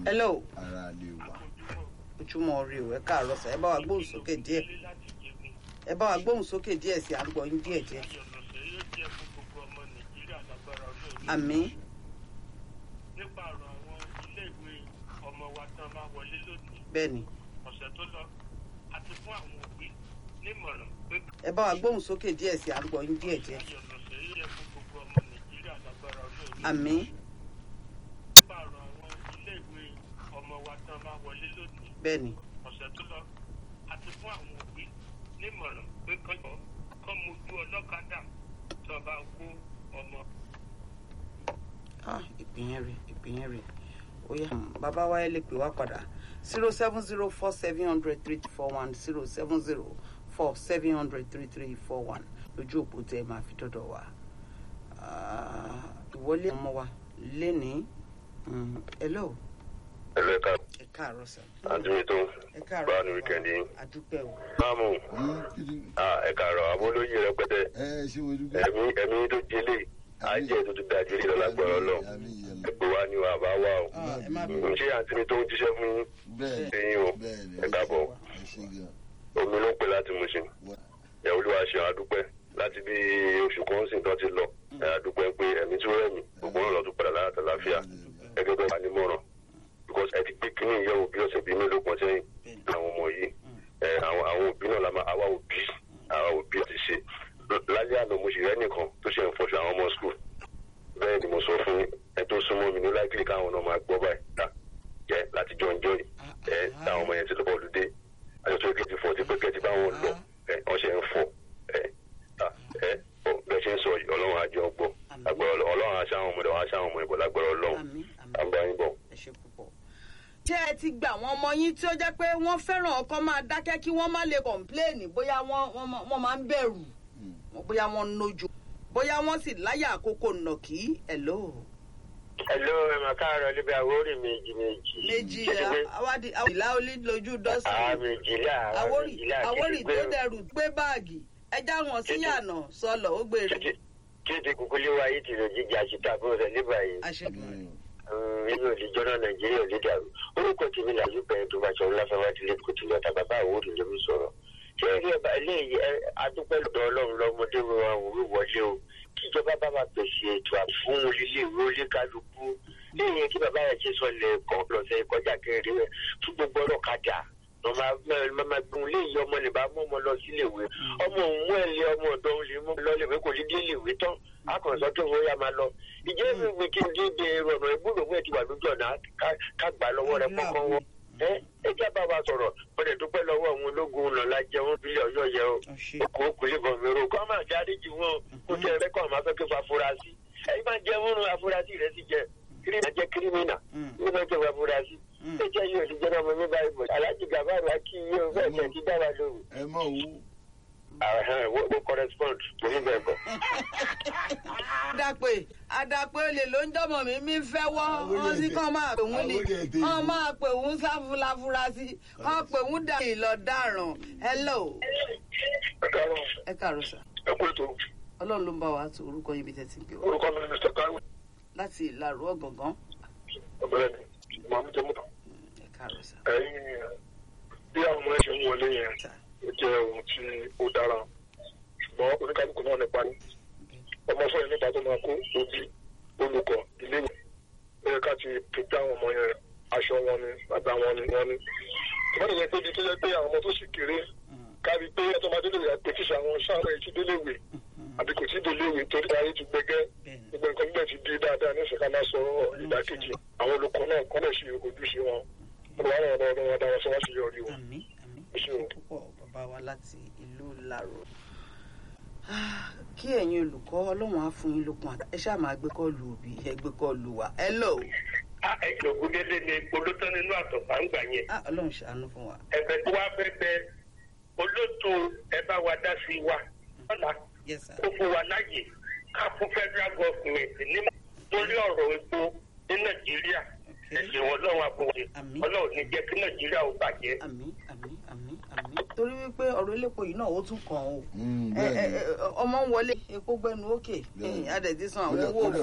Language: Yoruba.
hello ara lè wà. ojúmọ́ rí o ẹ káàárọ̀ sà ẹ bá wa gbóhùn sókè díẹ̀ ẹ bá wa gbóhùn sókè díẹ̀ sí à ń gbọ́ yín díẹ̀ díẹ̀ àmín nípa ọ̀rọ̀ àwọn iléèwé ọmọ wa tán bá wọlé lónìí bẹ́ẹ̀ ni ọ̀sẹ̀ tó lọ àti fún àwọn òbí nímọ̀ràn pé ẹ bá wa gbóhùn sókè díẹ̀ sí à ń gbọ́ yín díẹ̀ díẹ̀ ìyọ̀nọ̀sẹ̀ yìí yẹ fún gbogbo ọmọ nàìjíríà lágbára ọlọ́run àmín nípa ọ̀rọ̀ àwọn iléèwé ọmọ wa tán bá wọlé lónìí bẹ́ẹ̀ ni ọ̀sẹ̀ tó lọ àti fún àwọn òbí nímọ̀ràn pé kọ́jọ́ kọ́ mojú ọlọ́kadà tó bá kó ọmọ ah ìpínyẹn rè ìpínyẹn rè ó yá bàbá wa ẹ lè pè wá padà zero seven zero four seven hundred three four one zero seven zero four seven hundred three three four one lójú òpó tẹ ẹ máa fi dọ́dọ̀ wá Ah, ìwọlé ọmọ wa lénìí Mm, hello ẹlẹ́ ká ẹ káàárọ̀ sà àdúgbò tó ẹ káàárọ̀ báwa ní wíkẹ́ndì yín. àdúpẹ́ o máàmù Hmm, kí ni- ẹ kàrọ̀ abólóyè rẹpẹtẹ ẹ ṣé mo dúpẹ́. ẹ̀mí ẹ̀mí tó jẹlé àjẹ́ tó ti da jẹlé lọ́lágbọ̀rọ̀ lọ Àmín, àmín. ẹgbẹ́ wa ni wà bá wà o Ah, ẹ má Mm. bẹ̀rù ṣé àǹtí mi tó ń jíṣẹ́ fún yín bẹ́ẹ̀ ẹ̀yin o bẹ́ẹ̀ ni ẹ káàbọ̀ ẹ ṣé gan. omi ló ń pè láti Mùṣín Wọ́n- ẹ̀ olúwa ṣe àdúpẹ́ láti bí oṣù kan sì tán ti lọ ẹ̀ àdúpẹ́ pé ẹ̀mí tó rẹ̀mí gbogbo náà lọ tún padà láyàtọ̀ láfíà gẹ́gẹ́ bẹ́ẹ̀ wà nímọ̀ràn because ẹ ti gbé kínní ìyẹ̀wò bí ọ̀sẹ̀ bíi mélòó kan sẹ́yìn àwọn ọmọ yìí ẹ àwọn àwọn òbí náà la máa àwa òbí àwa òbí ti ṣe lálẹ́ àná mo sì rẹ́ nìkan tó ṣe ń fọṣọ àwọn ọmọ school bẹ́ẹ̀ ni mo sọ fún ẹ tó súnmọ́ mi ní láìpẹ́ káwọn náà máa gbọ́ báyìí ta jẹ́ láti jọ ń jọ yìí ẹ táwọn ọmọ yẹn ti lọ́bọ̀ lùdé àjọṣe kejì fọ́ ti pé kẹ́tì báwọn lọ ẹ wọ́n ṣe ń fọ ẹ ta ẹ ọ bẹ́ẹ̀ ṣe ń sọ yìí ọlọ́run àjọ gbọ́ agbára Ọlọ́run ọlọ́run aṣọ àwọn ọmọdé wọn aṣọ àwọn ọmọ ìbọ̀ lágbára ọlọ́run àmín àmín àgbáyìn bọ̀. ẹ ṣe púpọ̀. ṣé ẹ ti gbà àwọn ọmọ yín tí ó jẹ́ pé wọ́n fẹ́ràn ọkọ máa dákẹ́ kí wọ́n má lè kọ̀ǹpléènì bóyá wọ́n wọ́n má- wọ́n máa ń bẹ̀rù bóyá wọ́n ń nojo bóyá wọ́n sì láyà àkókò nàkí hello. Hello, ẹ máa káàárọ̀ níbi àwórì méjì méjì. méjì awádìí ìlà olí lójú Àá dọ́sìn méjìlá, àá àwórì méjìlá àti àwórì tó gbígbé. dẹrù gbé báàgì ẹja wọn síyànà sọlọ ó gbèrè Títí kúkúlé wa yìí ti lè jíjà síta bó rẹ̀ ní báyìí. àṣẹdùn Nínú òdìjọ́ náà Nàìjíríà ò lè dàrú. Orúkọ tèmi là yóò bẹ̀rẹ̀ tó bá sọ Ọláfẹ́wá ti lé kò tí lọ́ta bàbá àwórì ló ń sọ̀rọ̀. Ṣé eré ọba eléyìí ẹ adúpẹ́ lọ́dọ̀ Ọlọ́run lọ́mọdé wo àwòrán wọlé o? Kíjọba bá máa pèsè ètò àfún ilé ìwé oníkálukú. Lẹ́yìn kí bàbá yẹn ṣe sọ lẹ̀ kàn lọ́sẹ̀ kọjá kẹrin rẹ̀ fún gbogbo ọlọ́kadà mama gun lé yìí ọmọ lè bá mú ọmọ lọ sílé ìwé ọmọ òun mú ẹ lé ọmọ ọ̀dọ̀ òun lè mú lọ léwé kò ní dé léwé tán akọ̀sọ́ tó wọ́n yá máa lọ ìjẹ́ ìwé kí n dídé ọ̀nà ìgbúdò wẹ̀ ti wà lójú ọ̀nà ká gbà lọ́wọ́ rẹ kọ́kọ́ wọn ẹ ẹ jẹ́ bá wa sọ̀rọ̀ wọ́n dẹ̀ dúpẹ́ lọ́wọ́ àwọn ológun ọ̀nà lájẹ wọn bílẹ̀ ọ̀yọ́ yẹ o okò okùn lè bọ̀ mẹ́rọ kọ́ máa ṣe àdéjì wọn kó tẹ ẹ kọ́ máa fẹ́ kí fa afurasí ẹ̀yin máa jẹ wọn afurasí rẹ sì jẹ kírímìnà jẹ kírímìnà ní bá jẹ wọn afurasí ẹ jẹ́ yóò ti jẹ́ ọmọ mi báyìí bọ̀ alájì gàbáàrò akíyí o fẹ́ẹ̀ tẹ̀ ti dára lóru. ẹ mọ̀ owó. wo correspond mo ní bẹ́ẹ̀ bọ̀. adapẹ adapẹ olè ló ń jọmọ mi mi fẹ́ wọ́ wọ́n sí kàn máa pè wọ́n ní kàn máa pè wọ́n sáfúláfúrásí kàn pè wọ́n dà ìlọ dáràn hello. ẹ káàárọ̀ ẹ káàárọ̀ sà ẹ kú ètò ọlọ́run ló ń bá wa tó orúkọ yín bí tẹ́tí ń pè wá orúkọ mi ni mr kaiwo láti ìlàrú ọ̀gàngán ọ̀bẹ̀rẹ̀ ni màmú jẹ́ mọ́tò ẹ káàárọ̀ sà. ẹ̀yin bí àwọn ọmọ ẹ̀ ṣe ń wọlé yẹn ó jẹ́ ohun tí ó dára ṣùgbọ́n oníkálukú náà nípa ní ọmọ fún ẹ̀ nípa tó máa kó òbí olùkọ́ iléèwé ó yẹ ká ti pèpè àwọn ọmọ yẹn aṣọ wọn ni bàbá wọn ni wọn ni ìbára yẹn pé ibi tó yẹ pé àwọn ọmọ tó sì kéré kárí pé ẹtọ́ máa délé ìwé àpè tíṣà àwọn sáwọn ẹ̀ ti délé ìwé àbí kò tí ì délé ìwé torí ayé ti gbẹgẹ́ gbogbo nǹkan nígbà tí di dáadáa ní ìṣẹ̀ká máa sọ ìdákejì àwọn olùkọ́ náà kọ́ lè ṣe ojúṣe wọn olùwà náà lọ́wọ́ wọn dára sọ wá sí yọrí wọn. àmín àmín Ẹ ṣé o. púpọ̀ bàbá wa láti ìlú làrò kí ẹ̀yin olùkọ́ ọlọ́run á fún yín lókun àtà ẹ ṣáà máa gbé kọ́ọ̀lù òbí ẹ gbé kọ́ọ̀lù wa hello a ẹ̀jọ̀ ògúndélé ni olótọ́ nínú àtọ̀fà ń gbà yẹn. ah ọlọ́run ṣàánú fún wa ẹ̀bẹ̀ tó wá fẹ́ bẹ olóòtú ẹ bá wa dá sí wa ọ̀la yes sir kó fún wa láàyè ká fún federal government ní lórí ọ̀rọ̀ epo ní nàìjíríà ẹ̀sìn wọn lọ́wọ́ àbúrò Àmín. ọlọ́run ní jẹ́ kí nàìjíríà ó bàjẹ́. àmín àmín àmín àmín torí wípé ọ̀rọ̀ elépo yìí náà ó tún kàn ó Mm, ẹ ẹ bẹ́ẹ̀ ni. ẹ, ọmọ ń wọlé epo gbẹnu òkè Bẹ́ẹ̀ ni. adẹ̀ ti san àwọn Kódà- owó kódà